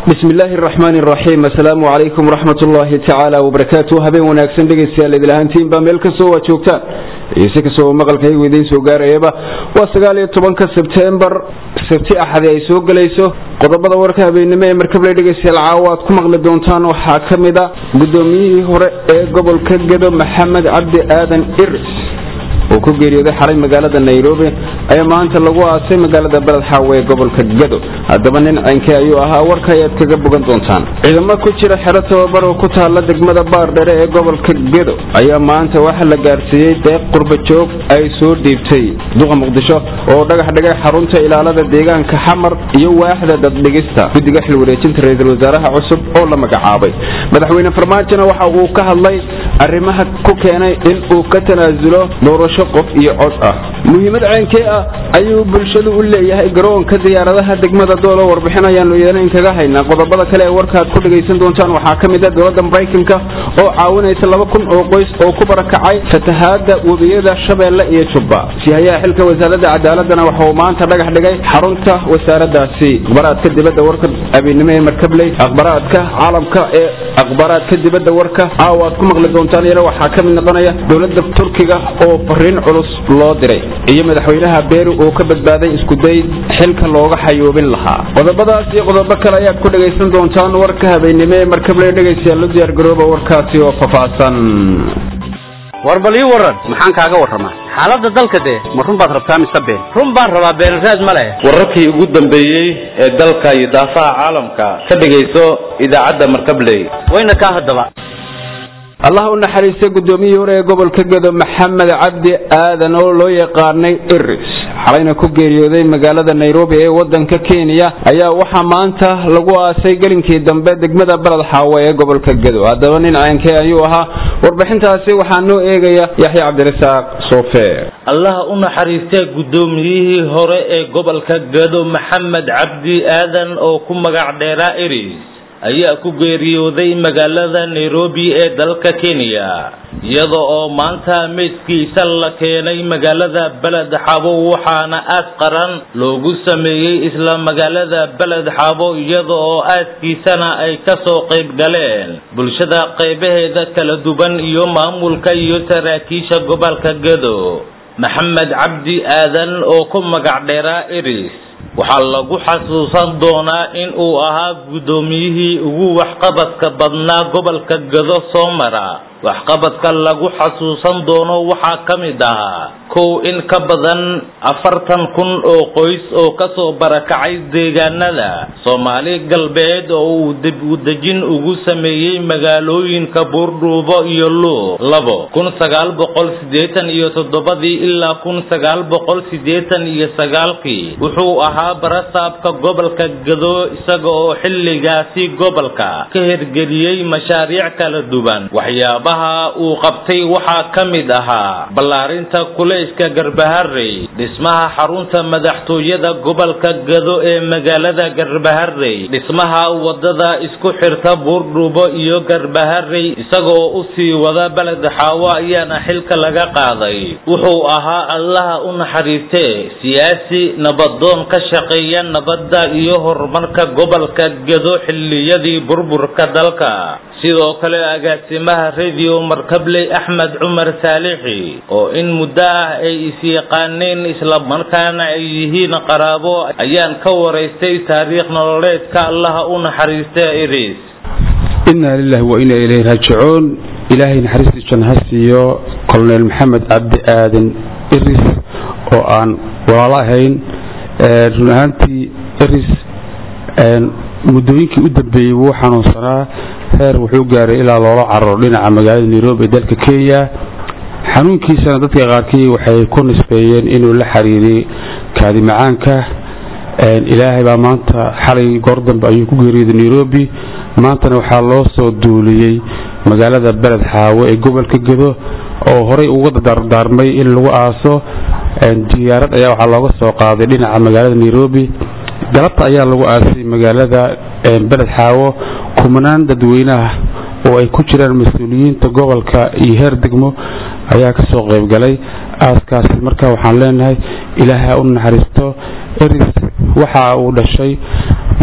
bismi illaahi araxmaani araxiim assalaamu calaykum waraxmat ullaahi tacaala wabarakaatu habeen wanaagsan dhegaystayaal idil ahaantiinba meel kastoo waa joogtaan iyo si kastoo maqalkaygu idiin soo gaarayaba waa sagaal iyo tobanka sebtembar sabti axadi ay soo gelayso qodobada warka habeennimo ee markabley dhegaystayaal caawa aad ku maqli doontaan waxaa ka mid a guddoomiyihii hore ee gobolka gedo maxamed cabdi aadan iris oo ku geeriyooday xalay magaalada nairobi ayaa maanta lagu aasay magaalada beled xaawe ee gobolka gedo haddaba nin ceynkee ayuu ahaa warka ayaad kaga bogan doontaan ciidamo ku jira xero tababar oo ku taalla degmada baardhere ee gobolka gedo ayaa maanta waxaa la gaarsiiyey deeq qurbajoog ay soo dhiibtay duqa muqdisho oo dhagax dhigay xarunta ilaalada deegaanka xamar iyo waaxda daddhigista guddiga xil wareejinta ra-iisul wasaaraha cusub oo la magacaabay madaxweyne farmaajona waxa uu ka hadlay arrimaha ku keenay in uu ka tanaasulo doorasho qof iyo cod ah muhiimad ceynkee ah ayuu bulshadu u leeyahay garoonka diyaaradaha degmada doolo warbixin ayaanu yeelayn kaga haynaa qodobada kale ee warkaad ku dhagaysan doontaan waxaa ka mid a dowladda maraykanka oo caawinaysa laba kun oo qoys oo ku barakacay fatahaada webiyada shabeelle iyo jubba sihayaha xilka wasaaradda cadaaladana waxa uu maanta dhagax dhigay xarunta wasaaradaasi akhbaraadka dibadda warka abiennimo ee markabley akhbaraadka caalamka ee akhbaraadka dibadda warka caawa aad ku maqli doontaan iyana waxaa ka mid noqonaya dowladda turkiga oo fariin culus loo diray iyo madaxweynaha beeri oo ka badbaaday iskuday xilka looga xayoobin lahaa qodobadaas iyo qodobo kale ayaad ku dhagaysan doontaan warka habeennimo ee markabley dhegaystayaal u diyaargarooba warkaasi oo faahfaahsan war bal ii warran maxaan kaaga warramaa xaaladda dalka dee ma run baad rabtaa mise been run baan rabaa beenraad ma leh wararkii ugu dambeeyey ee dalka iyo daafaha caalamka ka dhegayso idaacadda markabley wayna kaa haddaba allah u naxariistay guddoomiyihii hore ee gobolka gedo maxamed cabdi aadan oo loo yaqaanay iris xalayna ku geeriyooday magaalada nairobi ee wadanka kenya ayaa waxaa maanta lagu aasay gelinkii dambe degmada beled xaawe ee gobolka gedo haddaba nin ceynkee ayuu ahaa warbixintaasi waxaa noo eegaya yaxya cabdirasaaq soofe allah u naxariistay guddoomiyihii hore ee gobolka gedo maxamed cabdi aadan oo ku magac dheeraa iris ayaa ku geeriyooday magaalada nairobi ee dalka kenya iyada oo maanta meydkiisa la keenay magaalada beled xabo waxaana aas qaran loogu sameeyey isla magaalada beled xabo iyada oo aaskiisana ay ka soo qayb galeen bulshada qaybaheeda kala duwan iyo maamulka iyo saraakiisha gobolka gedo maxamed cabdi aadan oo ku magac dheeraa iris waxaa lagu xasuusan doonaa in uu ahaa guddoomiyihii ugu waxqabadka badnaa gobolka gado soo mara waxqabadka lagu xasuusan doono waxaa ka mid ahaa kow in ka badan afartan kun oo qoys oo kasoo barakacay deegaanada soomaali galbeed oo uu dib u dejin ugu sameeyey magaalooyinka buurdhuubo iyo luuq labo kun sagaal boqol siddeetan iyo toddobadii ilaa kun sagaal boqol siddeetan iyo sagaalkii wuxuu ahaa barasaabka gobolka gado isaga oo xilligaasi gobolka ka hirgeliyey mashaariic kala duwan waxyaabaha uu qabtay waxaa ka mid ahaa ballaarinta kulayska garbaharey dhismaha xarunta madaxtooyada gobolka gado ee magaalada garbaharey dhismaha wadada isku xirta buurdhuubo iyo garbaharey isagoo u sii wada beled xaawo ayaana xilka laga qaaday wuxuu ahaa allaha u naxariistee siyaasi nabadoon ka shaqeeya nabadda iyo horumarka gobolka gado xilliyadii burburka dalka sidoo kale agaasimaha radio markabley axmed cumar saalixi oo in muddo ah ay is-yaqaaneen islamarkaana ay yihiin qaraabo ayaan ka waraystay taariikh nololeedka allaha u naxariista iris inaa lilahi wa inaa ilayhi raajicuun ilaahay naxariistii janno ha siiyo colonel maxamed cabdi aadan iris oo aan walaalo ahayn run ahaantii iris muddooyinkii u dambeeyey wuu xanuunsanaa heer wuxuu gaaray ilaa loola cararo dhinaca magaalada nairobi ee dalka kenya xanuunkiisana dadka qaarkii waxay ku nisbeeyeen inuu la xiriiriyey kaadi macaanka ilaahay baa maanta xalay goor dambe ayuu ku geeriyooday nairobi maantana waxaa loo soo duuliyey magaalada beled xaawo ee gobolka gedo oo horey uga dardaarmay in lagu aaso diyaarad ayaa waxaa looga soo qaaday dhinaca magaalada nairobi galabta ayaa lagu aasay magaalada beled xaawo kumanaan dadweyneah oo ay ku jiraan mas-uuliyiinta gobolka iyo heer degmo ayaa ka soo qayb galay aaskaasi marka waxaan leenahay ilaahay ha u naxariisto eris waxa uu dhashay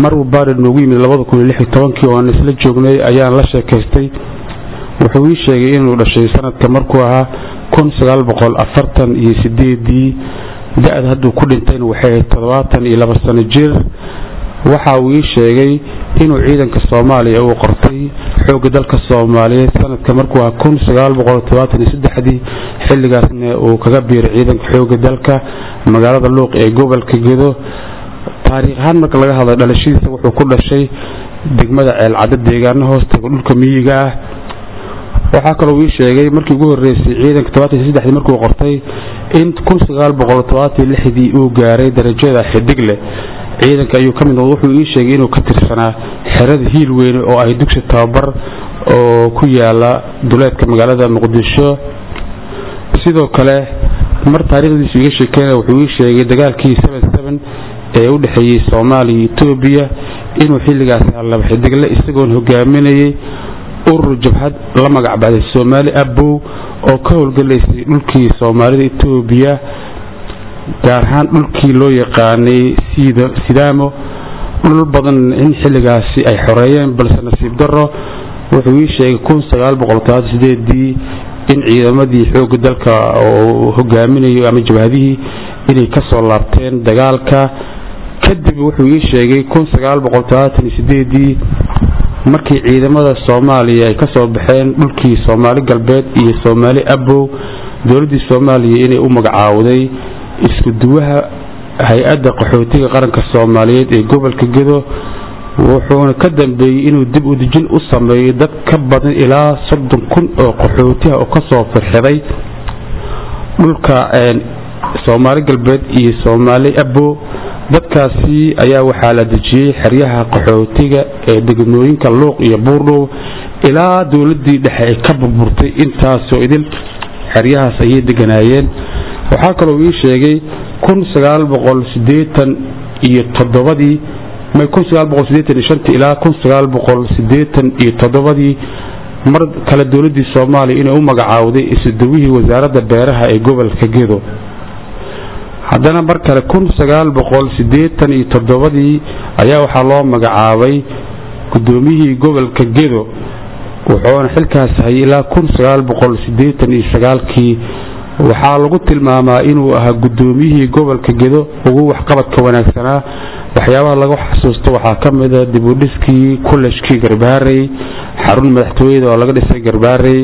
maruu baari noogu yimid labada kun iyo lix iyo tobankii oo aan isla joognay ayaan la sheekaystay wuxuu ii sheegay inuu dhashay sanadka markuu ahaa kun sagaal boqol afartan iyo sideedii da-da hadduu ku dhintayna waxay ahayd toddobaatan iyo laba sano jir waxa uu ii sheegay inuu ciidanka soomaaliya uu qortay xoogga dalka soomaaliyeed sanadka markuu ahaa kun sagaal boqol todobaatan iyo saddexdii xilligaasna uu kaga biiray ciidanka xoogga dalka magaalada luuq ee gobolka gedo taariikh ahaan marka laga hadla dhalashadiisa wuxuu ku dhashay degmada ceelcaddo deegaano hoostaga dhulka miyiga ah waxaa kaloo ii sheegay markii ugu horeysay ciidanka todobaatan iyo saddexdii markuu qortay in kun sagaal boqol todobaatan iyo lixdii uu gaaray darajada xidigle ciidanka ayuu ka mid noqday wuxuu ii sheegay inuu ka tirsanaa xerada hiil weyne oo ay dugsi tababar oo ku yaala duleedka magaalada muqdisho sidoo kale mar taariikhdiisu iga sheekeynaya wuxuu ii sheegay dagaalkii ee u dhexeeyey soomaaliya iyo etoobiya inuu xilligaas laba xidigle isagoon hogaaminayay urur jabhad la magac baxday soomaali abow oo ka howlgalaysay dhulkii soomaalida etoobiya gaar ahaan dhulkii loo yaqaanay sidaamo dhul badan in xilligaasi ay xoreeyeen balse nasiib daro wuxuu ii sheegay kun sagaal boqol todobaatan sideedii in ciidamadii xoogga dalka oo hogaaminayo ama jabhadihii inay ka soo laabteen dagaalka kadib wuxuu ii sheegay kun sagaal boqol todobaatan iyo sideedii markii ciidamada soomaaliya ay ka soo baxeen dhulkii soomaali galbeed iyo soomaali abow dowladdii soomaaliya inay u magacaawday isku duwaha hay-adda qaxootiga qaranka soomaaliyeed ee gobolka gedo wuxuuna ka dambeeyey inuu dib u dejin u sameeyo dad ka badan ilaa soddon kun oo qaxootiha oo kasoo firxiday dhulka soomaali galbeed iyo soomaali abo dadkaasi ayaa waxaa la dejiyey xeryaha qaxootiga ee degmooyinka luuq iyo buurdhow ilaa dowladii dhexe ay ka burburtay intaasoo idil xeryahaas ayay deganaayeen waxaa kaloo ii sheegay kun sagaal boqol sideetan iyo toddobadii may kun sagaal boqol sideetan iyo shantii ilaa kun sagaal boqol sideetan iyo toddobadii mar kale dowladdii soomaaliya inay u magacaawday isuduwihii wasaaradda beeraha ee gobolka gedo haddana mar kale kun sagaal boqol sideetan iyo toddobadii ayaa waxaa loo magacaabay guddoomiyihii gobolka gedo wuxuuna xilkaas hayay ilaa kun sagaal boqol sideetan iyo sagaalkii waxaa lagu tilmaamaa inuu ahaa guddoomiyihii gobolka gedo ugu waxqabadka wanaagsanaa waxyaabaha lagu xasuusto waxaa ka mida dibudhiskii kullejkii garbaarey xarun madaxtooyada oo laga dhisay garbaarey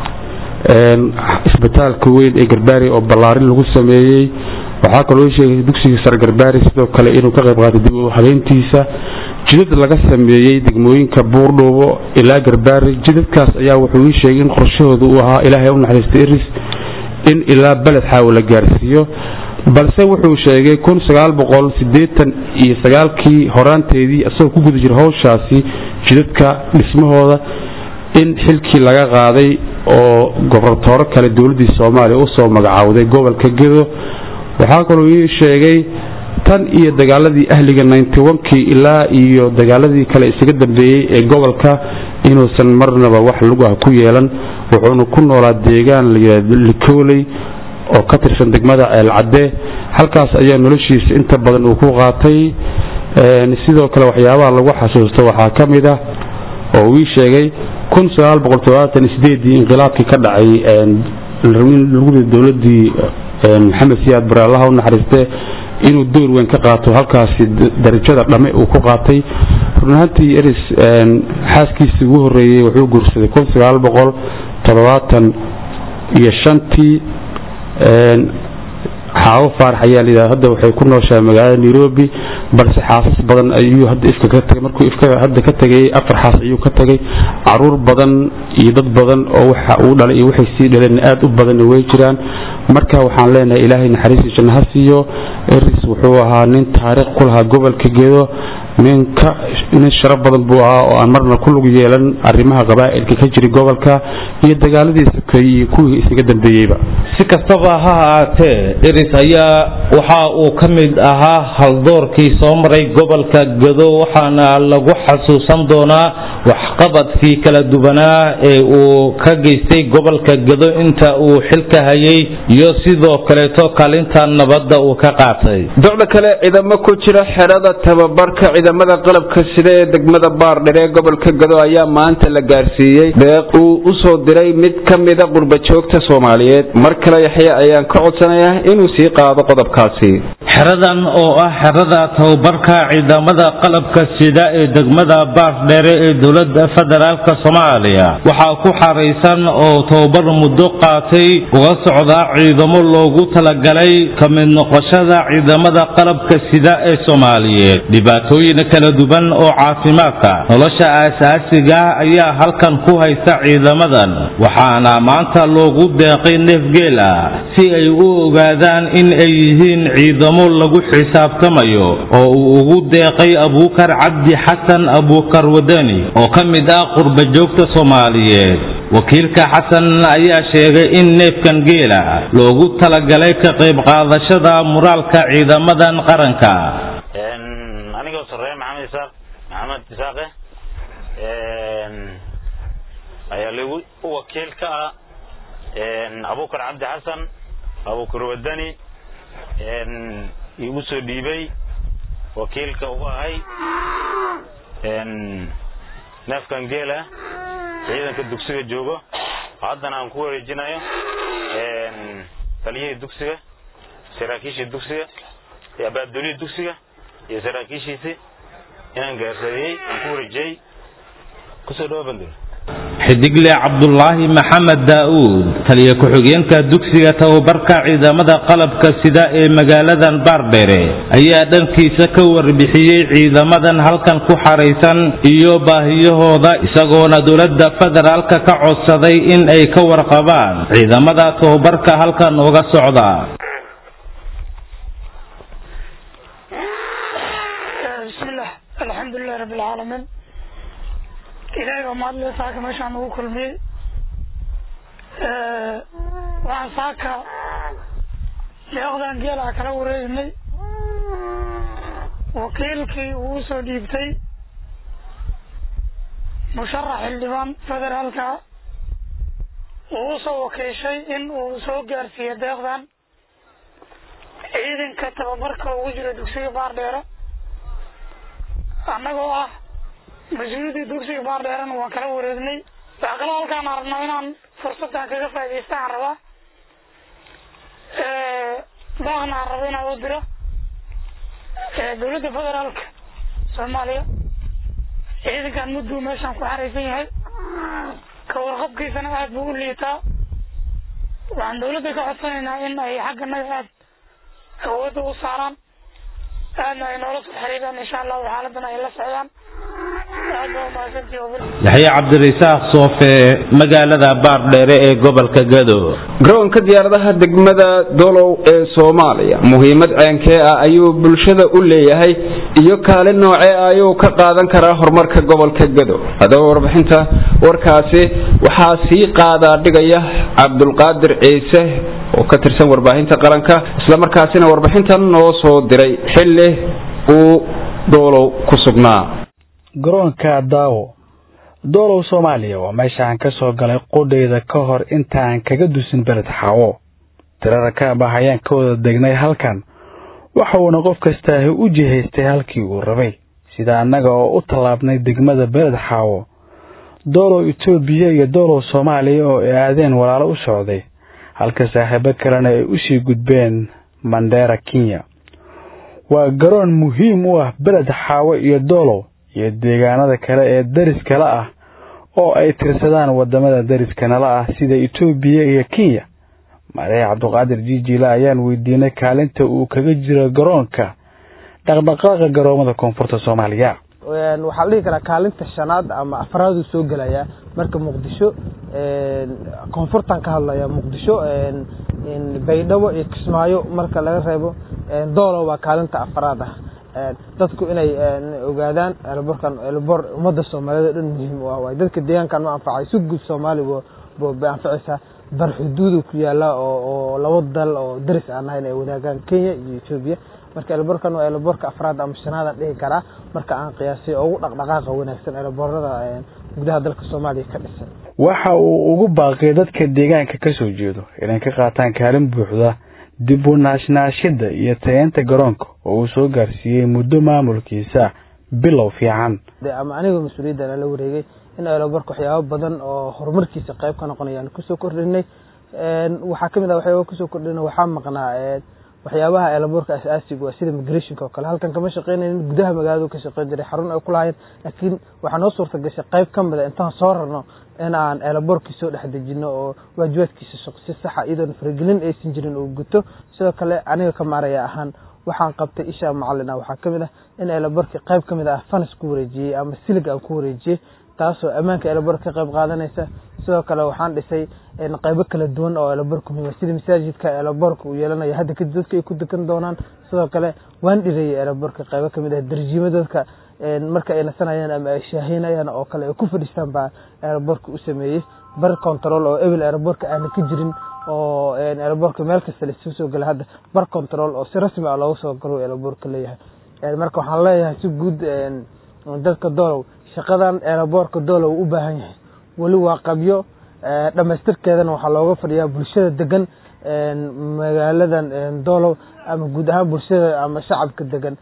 isbitaalka weyn ee garbaarey oo ballaarin lagu sameeyey waxaa kaloo sheegay dugsiga sare garbaarey sidoo kale inuu ka qayb qaatay dib u habeyntiisa jidad laga sameeyey degmooyinka buurdhoobo ilaa garbaarey jidadkaas ayaa wuxuu ii sheegay in qorshahooda uu ahaa ilaahay u naxariista iris in ilaa beled xaawo la gaarsiiyo balse wuxuu sheegay kun sagaal boqol sideetan iyo sagaalkii horaanteedii isagoo ku guda jira howshaasi jidadka dhismahooda in xilkii laga qaaday oo gobortooro kale dowladdii soomaaliya usoo magacaawday gobolka gedo waxaa kaloo ii sheegay tan iyo dagaaladii ahliga ninety onkii ilaa iyo dagaaladii kale isaga dambeeyey ee gobolka inuusan marnaba wax lagu ah ku yeelan wuxuuna ku noolaa deegaan layidhahdo likooley oo ka tirsan degmada ceelcadde halkaas ayaa noloshiisa inta badan uu ku qaatay sidoo kale waxyaabaha lagu xasuusto waxaa ka mid ah oo uu ii sheegay kun sagaal boqol todobaatan iyo sideedii inqilaabkii ka dhacay lagu dowladii maxamed siyaad bare allaha u naxariiste inuu door weyn ka qaato halkaasi darajada dhame uu ku qaatay runahantii eris xaaskiisii ugu horeeyey wuxuu guursaday kun sagaal boqol toddobaatan iyo shantii xaawo faarax ayaa layidhahda hadda waxay ku nooshahay magaalada nairobi balse xaasas badan ayuu hadda ifka ka tagay markuu ifka hadda ka tagay afar xaas ayuu ka tagay caruur badan iyo dad badan oo waxa uu dhalay iyo waxay sii dhaleen aad u badanna way jiraan marka waxaan leenahay ilaahay naxariistii janno ha siiyo eris wuxuu ahaa nin taariikh ku lahaa gobolka gedo nin ka nin sharaf badan buu ahaa oo aan marna ku lug yeelan arrimaha qabaa'ilka ka jira gobolka iyo dagaaladii sokeeyey iyo kuwii isaga dambeeyeyba si kastaba ha ahaatee eris ayaa waxa uu ka mid ahaa haldoorkii soo maray gobolka gado waxaana lagu xasuusan doonaa waxqabadkii kala duwanaa ee uu ka geystay gobolka gado inta uu xilka hayay iyo sidoo kaleeto kaalinta nabadda uu ka qaatay docda kale ciidamo ku jira xerada tababarka ciidamada qalabka sida ee degmada baardher ee gobolka gado ayaa maanta la gaarsiiyey deeq uu u soo diray mid ka mida qurbajoogta soomaaliyeed mar kale yaxye ayaan ka codsanayaa inuu sii qaado qodobkaasi xeradan oo ah xerada tababarka ciidamada qalabka sida ee degmada baardheere ee dowladda federaalk soomaaliya waxaa ku xaraysan oo tababar muddo qaatay uga socdaa ciidamo loogu talagalay ka mid noqoshada ciidamada qalabka sida ee soomaaliyeed dhibaatooyin kala duwan oo caafimaadka nolosha aasaasiga ah ayaa halkan ku haysta ciidamadan waxaana maanta loogu deeqay neefgeel ah si ay u ogaadaan in ay yihiin ciidamo lagu xisaabtamayo oo uu ugu deeqay abuukar cabdi xasan abuukar wadani oo ka mid ah qurbajoogta soomaaliyeed wakiilka xasan ayaa sheegay in neefkan geela loogu talagalay ka qayb qaadashada muraalka ciidamadan qaranka anigoo sarreeye maxamed isaaq maxamed isaaqe ayaa lagu wakiil ka ah abuukar cabdi xasan abuukar wadani igu soo dhiibay wakiilka ugu ahay neefkan geela ciidanka dugsiga joogo haddana aan ku wareejinayo taliyihii dugsiga saraakiishii dugsiga iyo abaabdolihii dugsiga iyo saraakiishiisii inaan gaarsadeeyey aan ku wareejiyey kusoo dhawa bandul xidigle cabdulaahi maxamed daa'uud taliya ku-xigeenka dugsiga tababarka ciidamada qalabka sida ee magaaladan baardheere ayaa dhankiisa ka warbixiyey ciidamadan halkan ku xaraysan iyo baahiyahooda isagoona dowladda federaalka ka codsaday in ay ka warqabaan ciidamada tababarka halkan uga socda bismillah alxamdulilahi rabbi alcaalamiin ilaahay baa mahadle saaka meeshaan ugu kulmiyey waxaan saaka deeqdan geelaha kala wareegnay wakiilkii uu usoo dhiibtay musharax xildhibaan federaalka uu usoo wakiishay in uu soo gaarsiiyo deeqdan ciidanka tababarka ugu jira dugsiga baardheere annagoo ah mas-uuliyadii dugsiga baardheerena waan kala wareegnay waxaa kaloo halkaan arabnaa inaan fursaddan kaga faaidaysta aan rabaa baaqna aan rabo inaan u diro dowladda federaalka soomaaliya ciidankan mudduu meeshaan ku xaraysan yahay ka warqabkiisana aad buu u liitaa waxaan dowladda ka codsanaynaa in ay xagganaga aad awoodda u saaraan aadna ay noola soo xiriiraan insha allahu xaaladan ay la socdaan aad baa umahadsantihi yaxye cabdirasaaq soofe magaalada baardheere ee gobolka gado garoonka diyaaradaha degmada dolow ee soomaaliya muhiimad ceenkee ah ayuu bulshada u leeyahay iyo kaalin noocee ah ayuu ka qaadan karaa horumarka gobolka gado haddaba warbixinta warkaasi waxaa sii qaadaa dhigaya cabdulqaadir ciise oo ka tirsan warbaahinta qaranka islamarkaasina warbixintan noo soo diray xilli uu doolow ku sugnaa garoonka daawo doolow soomaaliya waa meesha aan ka soo galay qudhayda ka hor intaaan kaga dusin beled xaawo tirada kaaba ayaan ka wada degnay halkan waxa uuna qof kastaahi u jihaystay halkii uu rabay sida annaga oo u tallaabnay degmada beled xaawo doolow etoobiya iyo doolow soomaaliya oo ay aadeen walaalo u socday halka saaxiibo kalena ay usii gudbeen mandheera kenya waa garoon muhiim u ah beled xaawo iyo doolow iyo deegaanada kale ee daris kale ah oo ay tirsadaan wadamada dariska nala ah sida etoobiya iyo kenya madax cabdiqaadir jiijila ayaan weydiinay kaalinta uu kaga jiro garoonka dhaqdhaqaaqa garoomada koonfurta soomaaliya waxaa la dhihi karaa kaalinta shanaad ama afraaduu soo gelayaa marka muqdisho koonfurtan ka hadlaya muqdisho baydhabo iyo kismaayo marka laga reebo doolo waa kaalinta afraad ah dadku inay ogaadaan elborkan elbor ummadda soomaaliyed o dhan muhiim u ah waay dadka deegaankan ma anfacay si guud soomaaliya bay anficaysaa bar xuduudu ku yaala oo labo dal oo daris aan ahayn ay wadaagaan kenya iyo etoobiya marka elborkan waa elborka afraad ama shanaadaan dhihi karaa marka aan qiyaasay ugu dhaqdhaqaaqa wanaagsan elborada gudaha dalka soomaaliya ka dhisan waxa uu ugu baaqiyay dadka deegaanka ka soo jeedo inay ka qaataan kaalin buuxda dib u naashnaashida iyo tayeenta garoonka oo uu soo gaarsiiyey muddo maamulkiisa bilow fiican ama anigoo mas-uuliyaddan la wareegay in eelaboorka waxyaabo badan oo horumarkiisa qayb ka noqonayaan kusoo kordhinay waxaa kamid ah waxyaaba kusoo kordhina waxaa maqnaa waxyaabaha eelaboorka asaasiga waa sida migrationka oo kale halkan kama shaqeynayn gudaha magaaladu ka shaqeyn jiray xarun ay ku lahaayeen laakiin waxaa noo suurta gashay qayb ka mid a intaan soo rarno in aan eelaboorkii soo dhex dejino oo waajibaadkiisa shaqo si saxa iyadoon faragelin aysan jirin uu guto sidoo kale aniga ka maaraya ahaan waxaan qabtay isha macalin ah waxaa kamid ah in eelaboorkii qayb ka mid ah fanas ku wareejiyey ama silig aan ku wareejiyey taasoo ammaanka eelaboorka ka qayb qaadanaysa sidoo kale waxaan dhisay qaybo kala duwan oo eelaboorka muhiima sida masaajidka eelaboorka uu yeelanayo hadda kadib dadka ay ku degan doonaan sidoo kale waan dhireeyay eelaboorka qaybo kamid ah darjiimo dadka marka ay nasanayaan ama ay shaahinayaan oo kale ay ku fadhiistaan baa eelaboorka u sameeyey bar control oo ebel eelaboorka aana ka jirin oo eelaboorka meel kasta laisuu soo gala hadda bar control oo si rasmi ah loogu soo galo eelaboorka leeyahay marka waxaan leeyahay si guud dadka doolow shaqadan eelaboorka doolow u baahan yahay weli waa qabyo dhamaystirkeedana waxaa looga fadhiyaa bulshada degan magaaladan doolow ama guud ahaan bulshada ama shacabka degan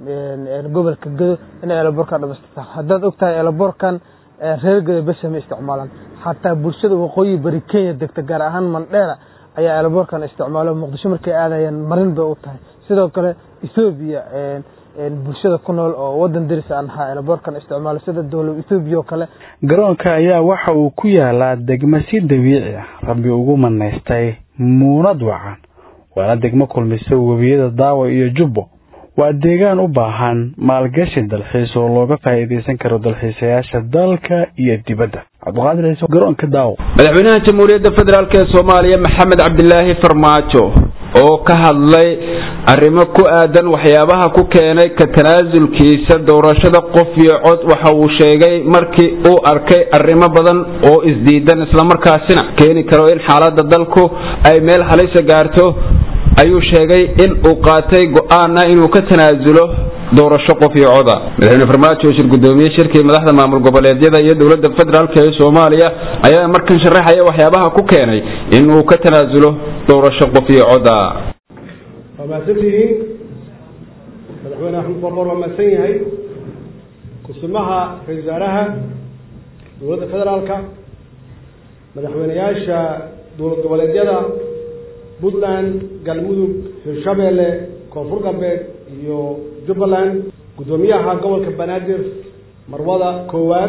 gobolka gedo inay eelaboorkan dhamaystirtaan haddaad ogtahay eelaboorkan reer gedo besha ma isticmaalaan xataa bulshada waqooyi bari kenya degta gaar ahaan mandheera ayaa eelaboorkan isticmaalo muqdisho markay aadayaan marin bay u tahay sidoo kale ethoobiya bulshada ku nool oo wadan deris aan ahaa eelaboorkan isticmaalo sida dowlad ethoobiya oo kale garoonka ayaa waxa uu ku yaalaa degmo si dabiici ah rabbi ugu manaystay muunad wacan waana degmo kulmisa webiyada daawa iyo jubbo waa deegaan u baahan maalgashi dalxiis oo looga faa'iidaysan karo dalxiisayaasha dalka iyo dibadda cabdiqaadir ciise garoonka daawo madaxweynaha jamhuuriyadda federaalk ee soomaaliya maxamed cabdilaahi farmaajo oo ka hadlay arrimo ku aadan waxyaabaha ku keenay ka tanaasulkiisa doorashada qof iyo cod waxa uu sheegay markii uu arkay arrimo badan oo isdiidan islamarkaasina keeni karo in xaaladda dalku ay meel halisa gaarto ayuu sheegay in uu qaatay go-aana inuu ka tanaasulo doorasho qof iyo coda madaxweyne farmaajo oo shir gudoomiye shirkii madaxda maamul goboleedyada iyo dowladda federaalk ee soomaaliya ayaa markan sharaxaya waxyaabaha ku keenay in uu ka tanaasulo doorasho qof iyo coda waa mahadsantihiin madaxweyne axmed qorqor waa mahadsan yahay kusumaha ra-isul wasaaraha dowladda federaalka madaxweyneyaasha dowlad goboleedyada puntland galmudug hirshabeelle koonfur galbeed iyo jubbaland guddoomiyaha gobolka banaadir marwada koowaad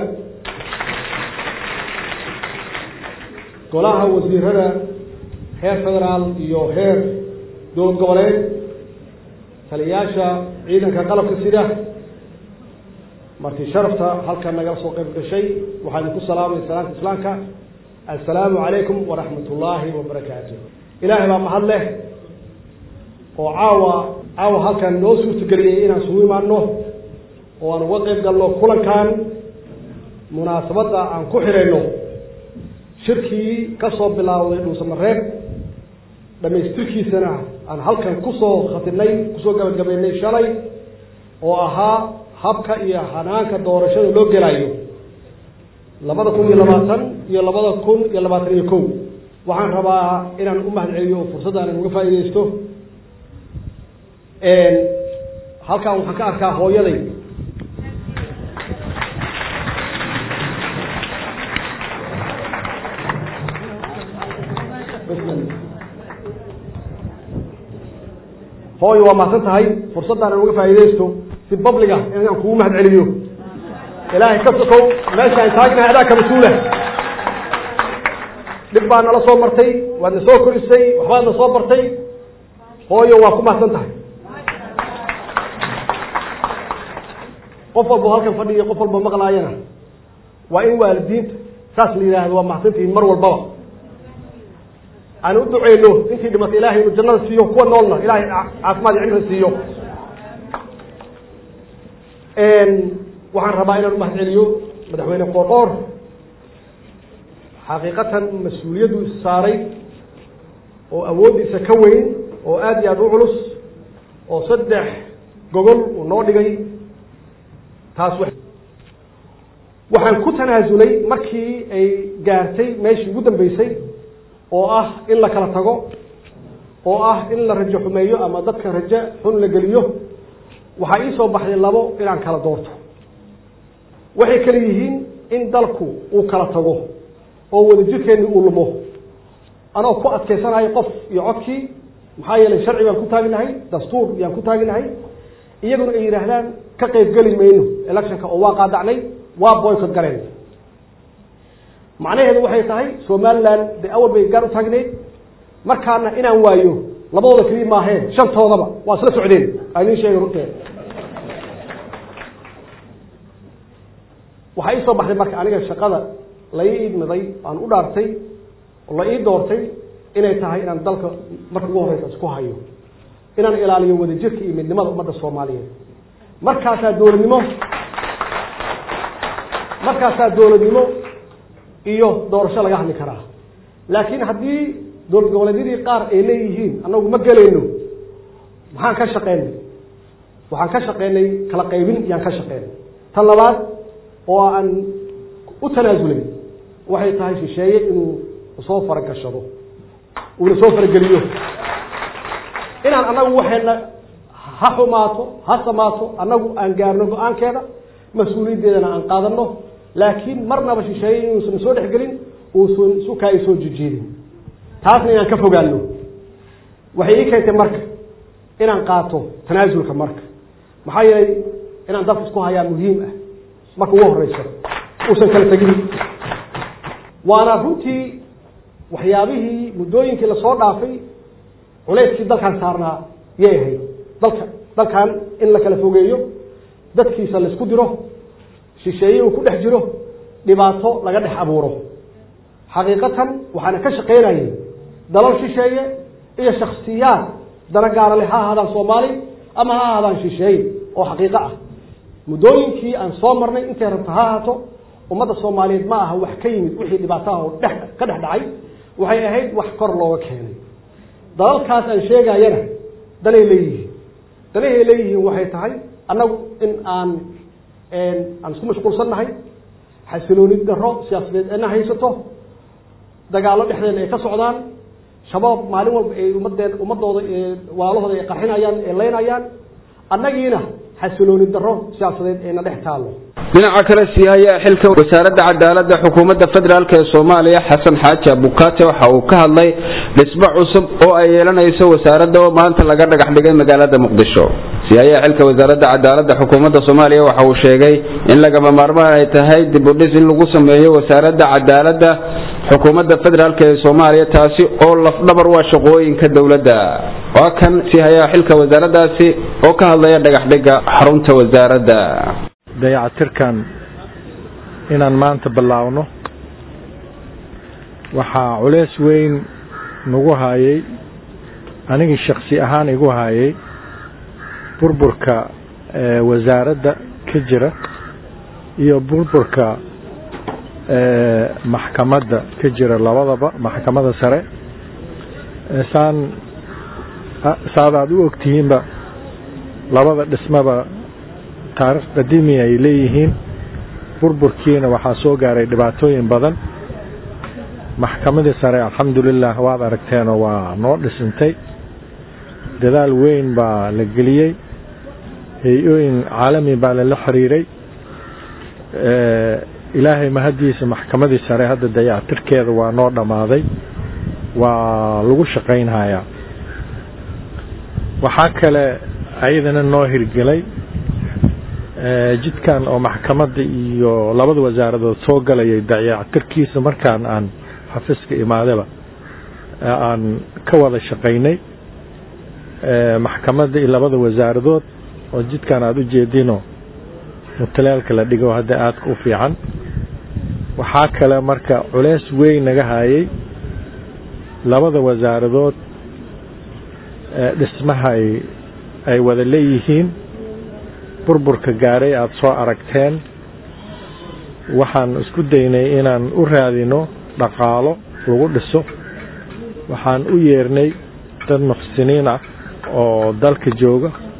golaha wasiirada heer federaal iyo heer dowlad goboleed taliyayaasha ciidanka qalabka sida marti sharafta halkan nagala soo qayb gashay waxaa idinku salaamay salaamta islaamka assalaamu calaykum waraxmat ullaahi wabarakaatu ilaahay baa mahad leh oo caawa caawa halkan noo suurtageliyey inaan isugu imaano oo aan uga qayb galno kulankan munaasabadda aan ku xidhayno shirkii ka soo bilaawday dhuusamareeb dhamaystirkiisana aan halkan kusoo khatinay kusoo gabagabaynay shalay oo ahaa habka iyo hanaanka doorashada loo gelayo labada kun iyo labaatan iyo labada kun iyo labaatan iyo kow waxaan rabaa inaan u mahad celiyo oo fursaddan aan uga faa'iidaysto halkan waxaan ka arkaa hooyaday hooyo waa mahadsan tahay fursaddan aan uga faa'iidaysto si babliga inaan kugu mahad celiyo ilaahay ka sokow meeshaan taagnahay adaa ka mas-uula dhib baa nala soo martay waad na soo korisay waxbaad na soo bartay hooyo waa ku mahadsan tahay qof walba halkan fadhiya qof walba maqlaayana waa in waalidiinta saas la yidhaahdo waa mahadsantihiin mar walbaba aan u duceyno intii dhimatay ilahay inuu jannada siiyo kuwa noolna ilahay caafimaad iyo cimri siiyo waxaan rabaa inaan umahad celiyo madaxweyne qoorqoor xaqiiqatan mas-uuliyaddu is saaray oo awooddiisa ka weyn oo aada iyo aada u culus oo saddex gogol uu noo dhigay taas waxaan ku tanaasulay markii ay gaartay meeshii ugu dambeysay oo ah in la kala tago oo ah in la rajo xumeeyo ama dadka rajo xun la geliyo waxaa ii soo baxday labo inaan kala doorto waxay kale yihiin in dalku uu kala tago oo wadajirkeenni uu lumo anoo ku adkaysanayo qof iyo codkii maxaa yeelay sharci baan ku taaginahay dastuur yaan ku taaginahay iyaguna ay yidhaahdaan ka qayb geli mayno electionka oo waa qaadacnay waa boycott galeen macnaheedu waxay tahay somaliland dee awal bay gaar u taagneyd markaana inaan waayo labadooda keliya maahee shantoodaba waa isla socdeen aa idin sheegay runteeda waxaa ii soo baxday marka aniga shaqada la ii idmiday aan u dhaartay oo la ii doortay inay tahay inaan dalka marka ugu horeysa isku hayo inaan ilaaliyo wadajirka iyo midnimada ummadda soomaaliyeed markaasaa dowladnimo markaasaa dowladnimo iyo doorasho laga hadli karaa laakiin haddii dowlad goboleedyadii qaar ay leeyihiin annagu ma gelayno maxaan ka shaqeynay waxaan ka shaqeynay kala qaybin yaan ka shaqeynay tan labaad oo aan u tanaasulay waxay tahay shisheeye inuu soo faragashado uuna soo farageliyo inaan annagu waxayna ha xumaato ha samaato annagu aan gaarno go-aankeeda mas-uuliyaddeedana aan qaadano laakiin marnaba shisheeye inuusan soo dhexgelin uusan sukaay soo jijiidin taasna inaan ka fogaano waxay ii keentay marka inaan qaato tanaasulka marka maxaa yeelay inaan dalka isku hayaa muhiim ah marka ugu horeyso uusan kala tegin waana runtii waxyaabihii muddooyinkii lasoo dhaafay culeyskii dalkan saarnaa yay ahayd dalka dalkan in la kala fogeeyo dadkiisa laisku diro shisheeye uu ku dhex jiro dhibaato laga dhex abuuro xaqiiqatan waxaana ka shaqaynayay dalal shisheeye iyo shaksiyaad dana gaara leh ha ahaadaan soomaali ama ha ahaadaan shisheeye oo xaqiiqo ah muddooyinkii aan soo marnay intay rabto ha ahaato ummadda soomaaliyeed ma aha wax ka yimid wixii dhibaataha oo dhex ka dhex dhacay waxay ahayd wax kor looga keenay dalalkaas aan sheegayana danay leeyihiin danahay leeyihiin waxay tahay annagu in aan aan isku mashquulsannahay xasilooni daro siyaasadeed ena haysato dagaallo dhexdeena ay ka socdaan shabaab maalin walba ay ummadeen ummadooda waalahooda ay qarxinayaan ay leynayaan annagiina xasilooni daro siyaasadeed ayna dhex taallo dhinaca kale sii haya xilka wasaaradda cadaaladda xukuumadda federaalk ee soomaaliya xasan xaaji abukaate waxa uu ka hadlay dhismo cusub oo ay yeelanayso wasaaradda oo maanta laga dhagax dhigay magaalada muqdisho sii haya xilka wasaaradda cadaaladda xukuumadda soomaaliya waxa uu sheegay in lagama maarmaan ay tahay dib u dhis in lagu sameeyo wasaaradda cadaaladda xukuumadda federaalk ee soomaaliya taasi oo lafdhabar waa shaqooyinka dowladda waa kan sii haya xilka wasaaraddaasi oo ka hadlaya dhagaxdhiga xarunta wasaaradda dayacatirkan inaan maanta bilaawno waxaa culeys weyn nagu haayay anigii shaksi ahaan igu haayay burburka wasaaradda ka jira iyo burburka maxkamadda ka jira labadaba maxkamadda sare saan saad aada u ogtihiinba labada dhismaba taarikh qadiimi ay leeyihiin burburkiina waxaa soo gaaray dhibaatooyin badan maxkamadii sare alxamdulilah waad aragteenoo waa noo dhisintay dadaal weyn baa la geliyey hay-ooyin caalami baa lala xiriiray ilaahay mahaddiisa maxkamadii sare hadda dayactirkeeda waa noo dhammaaday waa lagu shaqaynhayaa waxaa kale ayadana noo hirgelay jidkan oo maxkamadda iyo labada wasaaradood soo galayay dayactirkiisa markaan aan xafiiska imaadaba aan ka wada shaqaynay maxkamadda iyo labada wasaaradood oo jidkan aada u jeedino mutalaalka la dhigo hadda aadka u fiican waxaa kale marka culeys weyn naga hayay labada wasaaradood dhismaha ay wada leeyihiin burburka gaaray aada soo aragteen waxaan isku daynay inaan u raadino dhaqaalo lagu dhiso waxaan u yeernay dad muxsiniin ah oo dalka jooga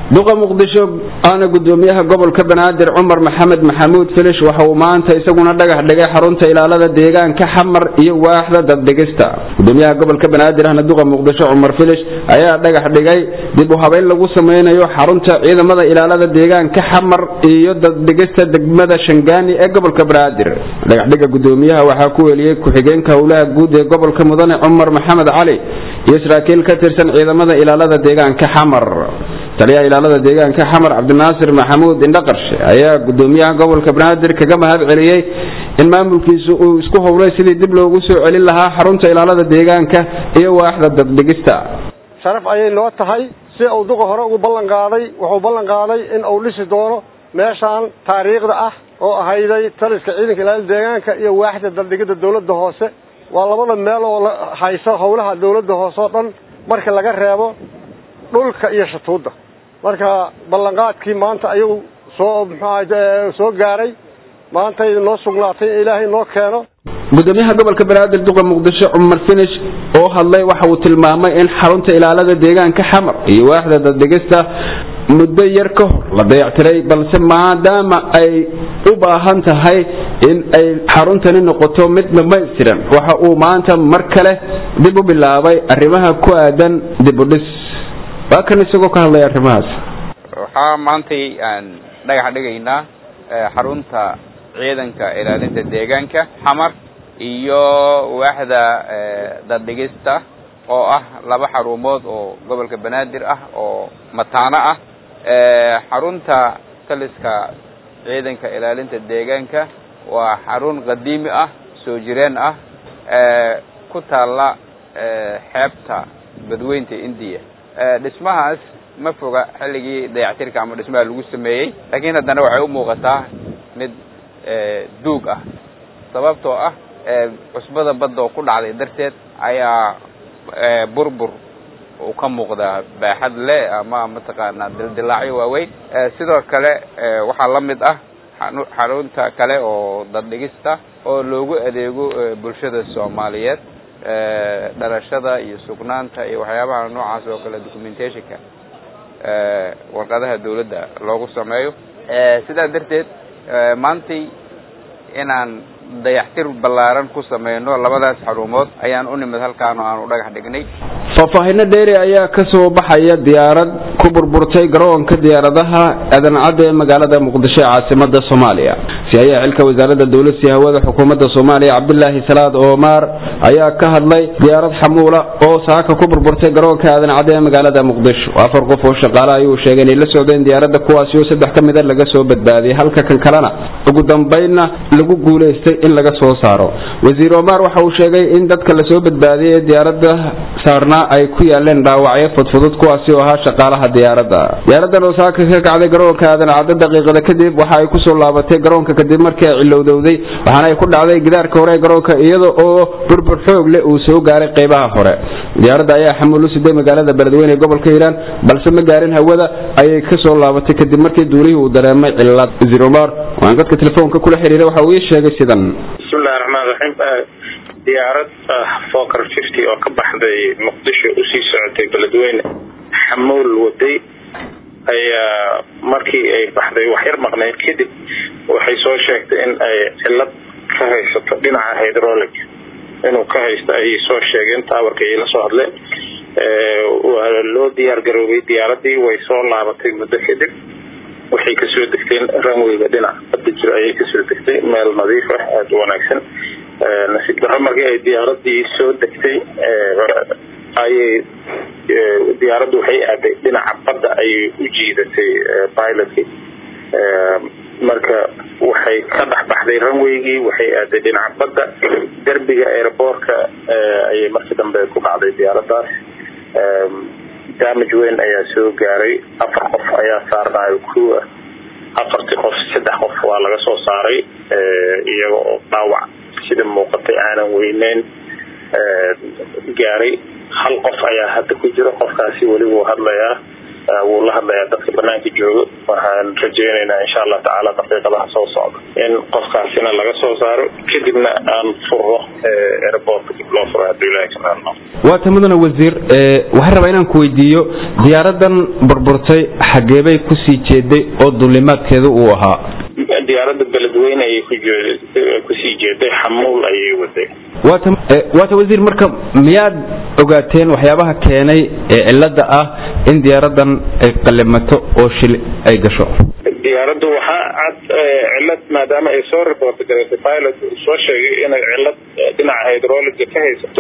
duqa muqdisho aana gudoomiyaha gobolka banaadir cumar maxamed maxamuud filish waxa uu maanta isaguna dhagax dhigay xarunta ilaalada deegaanka xamar iyo waaxda daddhigista gudoomiyaha gobolka banaadir ahna duqa muqdisho cumar filish ayaa dhagax dhigay dib u habeyn lagu sameynayo xarunta ciidamada ilaalada deegaanka xamar iyo daddhigista degmada shangaani ee gobolka banaadir dhagaxdhiga gudoomiyaha waxaa ku weliyey ku-xigeenka howlaha guud ee gobolka mudane cumar maxamed cali iyo saraakiil ka tirsan ciidamada ilaalada deegaanka xamar taliyaha ilaalada deegaanka xamar cabdinaasir maxamuud indhaqarshe ayaa gudoomiyaha gobolka banaadir kaga mahad celiyey in maamulkiisu uu isku howlay sidii dib loogu soo celin lahaa xarunta ilaalada deegaanka iyo waaxda daddhigista sharaf ayay noo tahay si uu duqa hore ugu ballan qaaday wuxuu ballan qaaday in uu dhisi doono meeshaan taariikhda ah oo ahayday taliska ciidanka ilaalada deegaanka iyo waaxda daddhigida dawladda hoose waa labada meel oo la hayso howlaha dawladda hoose oo dhan marka laga reebo dhulka iyo shatuudda marka ballanqaadkii maanta ayuu soo muxuu soo gaaray maantay noo sugnaatay in ilaahay noo keeno gudoomiyaha gobolka banaadir duqa muqdisho cumar finish oo hadlay waxa uu tilmaamay in xarunta ilaalada deegaanka xamar iyo waaxda daddhigista muddo yar ka hor la dayactiray balse maadaama ay u baahan tahay in ay xaruntani noqoto mid dhamaystiran waxa uu maanta mar kale dib u bilaabay arrimaha ku aadan dib u dhis waa kan isagoo ka hadlaya arrimahaas waxaa maantay aan dhagax dhigaynaa xarunta ciidanka ilaalinta deegaanka xamar iyo waaxda daddhigista oo ah laba xarumood oo gobolka banaadir ah oo mataano ah xarunta taliska ciidanka ilaalinta deegaanka waa xarun qadiimi ah soo jireen ah ku taalla xeebta badweynta indiya dhismahaas ma foga xilligii dayactirka ama dhismaha lagu sameeyey laakiin haddana waxay u muuqataa mid duug ah sababtoo ah cusbada badda oo ku dhacday darteed ayaa burbur uu ka muuqdaa baaxad le ama mataqaanaa dildilaacyo waaweyn sidoo kale waxaa la mid ah xarunta kale oo daddhigista oo loogu adeego bulshada soomaaliyeed dhalashada iyo sugnaanta iyo waxyaabaha noocaas oo kale documentationka warqadaha dawladda loogu sameeyo sidaa darteed maantay inaan dayaxtir ballaaran ku sameyno labadaas xarumood ayaan u nimid halkaan oo aan u dhagax dhignay faahfaahino dheeri ayaa ka soo baxaya diyaarad ku burburtay garoonka diyaaradaha adancadda ee magaalada muqdisho ee caasimada soomaaliya si-aayaha xilka wasaaradda dowladsi hawada xukuumadda soomaaliya cabdilaahi salaad oomar ayaa ka hadlay diyaarad xamuula oo saaka ku burburtay garoonka adancadda ee magaalada muqdisho afar qof oo shaqaale ayuu sheegay inay la socdeen diyaaradda kuwaasi oo saddex ka mida laga soo badbaadiyay halka kan kalena ugu dambaynna lagu guulaystay in laga soo saaro wasiir omar waxa uu sheegay in dadka lasoo badbaadiyay ee diyaaradda saarnaa ay ku yaaleen dhaawacyo fudfudud kuwaasi oo ahaa shaqaalaha diyaaradda diyaaraddan oo saaka ka kacday garoonka aadan caddo daqiiqada kadib waxa ay kusoo laabatay garoonka kadib markii ay cilowdowday waxaana ay ku dhacday gidaarka hore ee garoonka iyada oo burbur xoog leh uu soo gaaray qaybaha hore diyaaradda ayaa xamuul u siday magaalada beledweyne ee gobolka hiiraan balse ma gaarin hawada ayay ka soo laabatay kadib markii duulihii uu dareemay cillad wasiir omar waan dadka telefoonka kula xiriiray waxa uu ii sheegay sidan bismillahi raxmaan raxiim diyaarad foker fifty oo ka baxday muqdisho usii socotay beledweyne xamuul waday ayaa markii ay baxday waxyar maqneyd kadib waxay soo sheegtay in ay cillad ka haysato dhinaca hydrolic inuu ka haysto ayay soo sheegeen taawarka ay la soo hadleen waa loo diyaar garoobay diyaaradii way soo laabatay muddo kadib waxay kasoo degteen ranweyga dhinac badda jiro ayay kasoo degtay meel nadiif ah aada u wanaagsan nasiib darro markii ay diyaaradii soo degtay ayay diyaaraddu waxay aaday dhinaca badda ayay u jiidatay pilotkii marka waxay ka dhex baxday ranweygii waxay aaday dhinaca badda derbiga airboortka ayay markii dambe ku dhacday diyaaraddaas damage weyn ayaa soo gaaray afar qof ayaa saarnaayo crew ah afartii qof saddex qof waa laga soo saaray iyaga oo dhaawac sida muuqatay aanan weyneyn gaaray hal qof ayaa hadda ku jira qofkaasi weli wuu hadlayaa wuu la hadlayaa dadka banaanka joogo waxaan rajeynaynaa insha allah tacaala daqiiqadaha soo socda in qofkaasina laga soo saaro kadibna aan furo airportka dib loo furo haddii ilahay ka maalmo waata mudane wasiir waxaan rabaa inaan ku weydiiyo diyaaradan burburtay xageebay kusii jeeday oo dulimaadkeedu uu ahaa diyaaradda beledweyne ayay ku kusii jeeday xamuul ayay waday waata waata wasiir marka miyaad ogaateen waxyaabaha keenay ee cilada ah in diyaaradan ay qalimato oo shil ay gasho diyaaraddu waxaa cad cilad maadaama ay soo report garaysay pilot uu soo sheegay inay cilad dhinaca hydroliga ka haysato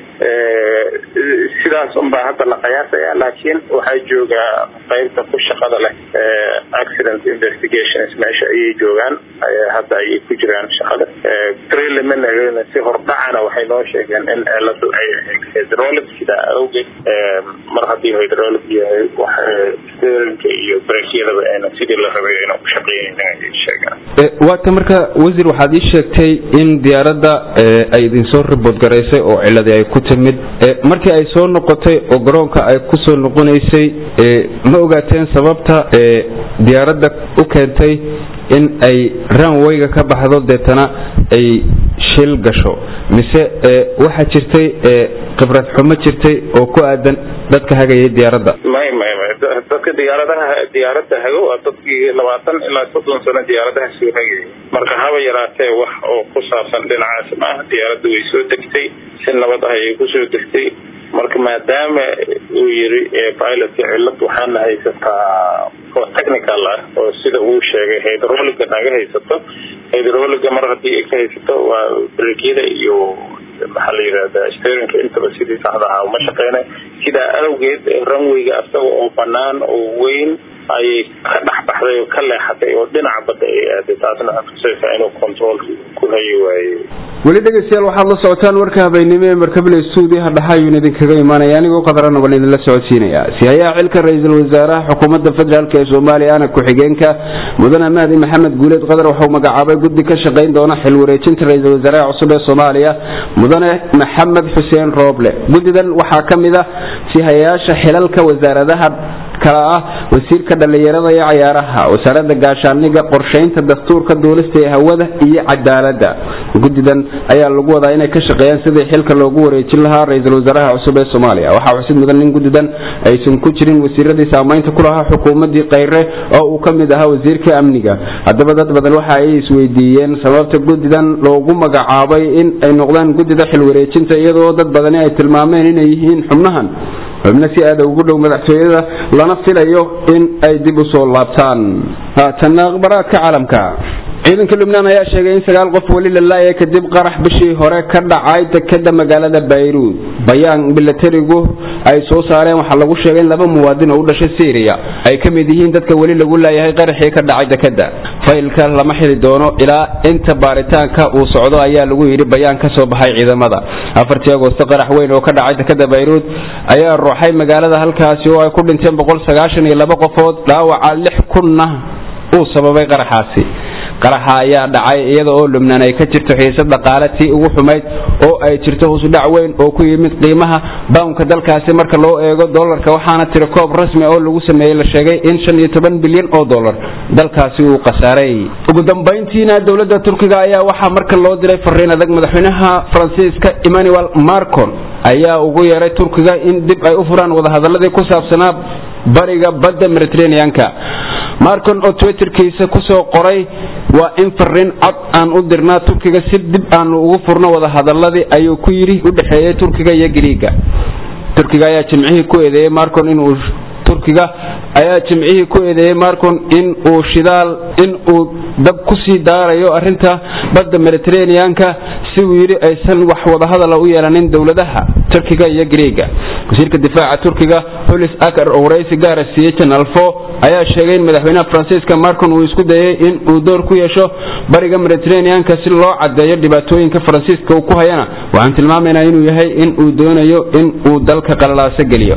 sidaas unbaa hadda la qiyaasaya laakiin waxaa jooga qaybta ku shaqada leh accident investigations meesha ayay joogaan hadda ayay ku jiraan shaqada preliminary si hordhacana waxay noo sheegeen in ciladu ay ahayd hydraulic sidaa awgeed mar haddii hydraulic yahay steerinka iyo brekyadaba ayna sidii la rabay ayna ku shaqeynaynin ayay sheegaan waata marka wasiir waxaad ii sheegtay in diyaaradda ay idinsoo ribood garaysay oo ciladii ay ku timid markii ay soo noqotay oo garoonka ay ku soo noqonaysay ma ogaateen sababta diyaaradda u keentay in ay ranwayga ka baxdo deetana ay shil gasho mise waxaa jirtay khibrad xumo jirtay oo ku aadan dadka hagayay diyaaradda may may may dadka diyaaradaha diyaaradda hago waa dadkii labaatan ilaa soddon sano diyaaradaha soo hagayay marka haba yaraatee wax oo ku saabsan dhinacaas maaha diyaaradda way soo degtay si nabad ah ayay kusoo degtay marka maadaama uu yiri pilotka cilad waxaana haysataa oo technical ah oo sida uu sheegay hydroliga naga haysato hydroliga mar haddii ay ka haysato waa brekyada iyo maxaa la yidhahdaa steerinka intaba sidii saxda ahaa uma shaqeynay sidaa awgeed runwayga asaga oo banaan oo weyn ayay ka dhex baxday oo ka leexatay oo dhinaca badda ay aaday taasna waxaa tusaysaa inuu controlka ku hayi waayey weli dhegeystayaal waxaad la socotaan warka habeennimo ee markable stuudiyaha dhaxa ayuun idinkaga imaanaya anigoo qadarana baan idinla socodsiinaya sihayaha xilka ra-iisul wasaaraha xukuumadda federaalk ee soomaaliya ana ku-xigeenka mudane mahdi maxamed guuleed qadar waxau magacaabay guddi ka shaqayn doona xil wareejinta ra-iisul wasaaraha cusub ee soomaaliya mudane maxamed xuseen rooble guddidan waxaa ka mid a sihayayaasha xilalka wasaaradaha kala ah wasiirka dhallinyarada iyo cayaaraha wasaaradda gaashaaniga qorshaynta dastuurka duulista ee hawada iyo cadaaladda guddidan ayaa lagu wadaa inay ka shaqeeyaan sidii xilka loogu wareejin lahaa ra-iisul wasaaraha cusub ee soomaaliya waxaa xusid mudan in guddidan aysan ku jirin wasiiradii saamaynta ku lahaa xukuumadii kayre oo uu ka mid ahaa wasiirka amniga haddaba dad badan waxa ay isweydiiyeen sababta guddidan loogu magacaabay in ay noqdaan guddida xil wareejinta iyadoo dad badani ay tilmaameen inay yihiin xubnahan xubno si aada ugu dhow madaxtooyada lana filayo in ay dib u soo laabtaan haatanna akhbaraadka caalamka ciidanka lubnaan ayaa sheegay in sagaal qof weli la laayay kadib qarax bishii hore ka dhacay dekeda magaalada bayruud bayaan milatarigu ay soo saareen waxaa lagu sheegay in laba muwaadin oo u dhashay syriya ay ka mid yihiin dadka weli lagu laayahay qaraxii ka dhacay dekeda faylka lama xili doono ilaa inta baaritaanka uu socdo ayaa lagu yidhi bayaan ka soo baxay ciidamada afartii agoosto qarax weyn oo ka dhacay dekeda bayruud ayaa ruuxay magaalada halkaasi oo ay ku dhinteen boqol sagaashan iyo laba qofood dhaawaca lix kunna uu sababay qaraxaasi qaraxa ayaa dhacay iyada oo lubnaan ay ka jirto xiisad dhaqaale tii ugu xumayd oo ay jirto husudhac weyn oo ku yimid qiimaha bawnka dalkaasi marka loo eego dolarka waxaana tiri koob rasmi oo lagu sameeyey la sheegay in shan iyo toban bilyan oo dolar dalkaasi uu khasaaray ugu dambayntiina dowladda turkiga ayaa waxaa marka loo diray fariin adag madaxweynaha faransiiska emmanuel marcon ayaa ugu yeeray turkiga in dib ay u furaan wadahadaladii ku saabsanaa bariga badda mediterraneanka marcon oo twitterkiisa kusoo qoray waa in fariin cod aan u dirnaa turkiga si dib aanu ugu furno wadahadaladii ayuu ku yidhi u dhexeeyey turkiga iyo giriiga turkiga ayaa jimcihii ku eedeeyey marcon inuu turkiga ayaa jimcihii ku eedeeyey marcon in uu shidaal in uu dab kusii daarayo arinta badda mediterraneanka si uu yidhi aysan wax wadahadala u yeelanin dowladaha turkiga iyo giriiga wasiirka difaaca turkiga holis akar oo waraysi gaara siiyey janal fo ayaa sheegay in madaxweynaha faransiiska marcon uu isku dayay in uu door ku yeesho bariga mediterraneanka si loo cadeeyo dhibaatooyinka faransiiska uu ku hayana waxaan tilmaamaynaa inuu yahay in uu doonayo in uu dalka qalalaaso geliyo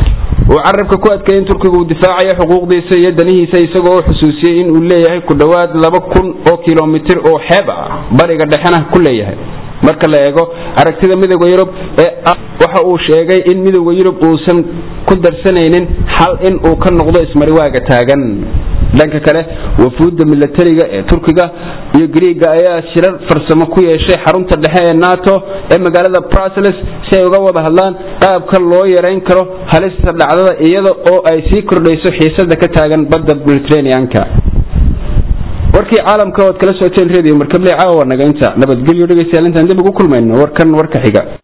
uu carabka ku adkay in turkiga uu difaacayo xuquuqdiisa iyo danihiisa isagoo u xusuusiyey in uu leeyahay ku dhowaad laba kun oo kilomitir oo xeeb ah bariga dhexena ku leeyahay marka la eego aragtida midooda yurub ee ah waxa uu sheegay in midooda yurub uusan ku darsanaynin xal in uu ka noqdo ismariwaaga taagan dhanka kale wafuudda milatariga ee turkiga iyo griiga ayaa shirar farsamo ku yeeshay xarunta dhexe ee nato ee magaalada brussels si ay uga wada hadlaan qaabka loo yareyn karo halista dhacdada iyada oo ay sii kordhayso xiisada ka taagan badda mediterraneanka warkii caalamka ood kala socoteen radio markabley caawa naga inta nabadgelyo dhegeystayaal intaan dib ugu kulmayno warkan warka xiga